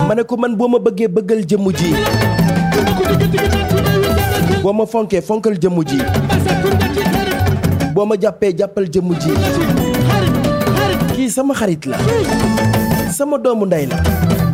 ma ne ko man boo ma bëggee bëggal jëmm ji boo ma fonkee fonkal jëmm ji boo ma jàppee jàppal jëmm ji kii sama xarit la sama doomu ndey la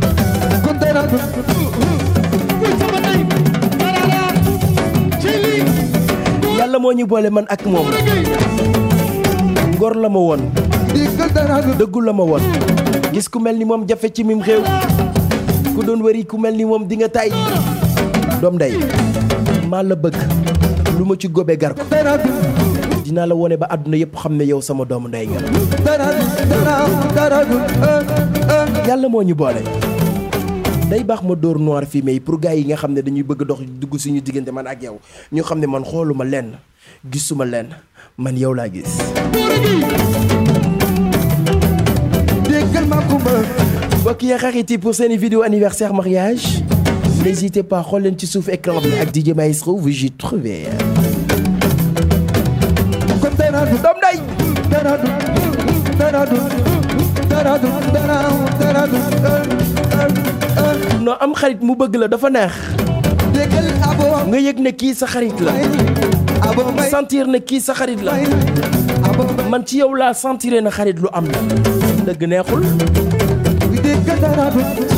yàlla moo ñu boole man ak moom ngor la ma woon dëggu la ma woon gis ku mel ni moom jafe ci mim xew ku doon wëri ku mel ni moom di nga tay doom ndey maa la bëgg lu ma ci góobe gar ko dinaa la wone ba àdduna yépp xam ne yow sama doomu ndey nga yàlla moo ñu boole day baax ma dóor noir fumé yi pour gars yi nga xam ne dañuy bëgg dox dugg suñu diggante man ak yow ñu xam ne man xooluma lenn gisuma lenn man yow laa gis mbokk yi xarit yi pour seeni vidéo anniversaire mariage n'hésitez pas xool leen ci suuf écran bi ak DJ Maestro vous y trouvez doom day non am xarit mu bëgg la dafa neex nga yëg ne kii sa xarit la sentir ne kii sa xarit la man ci yow laa sentiré na xarit lu am la dëgg neexul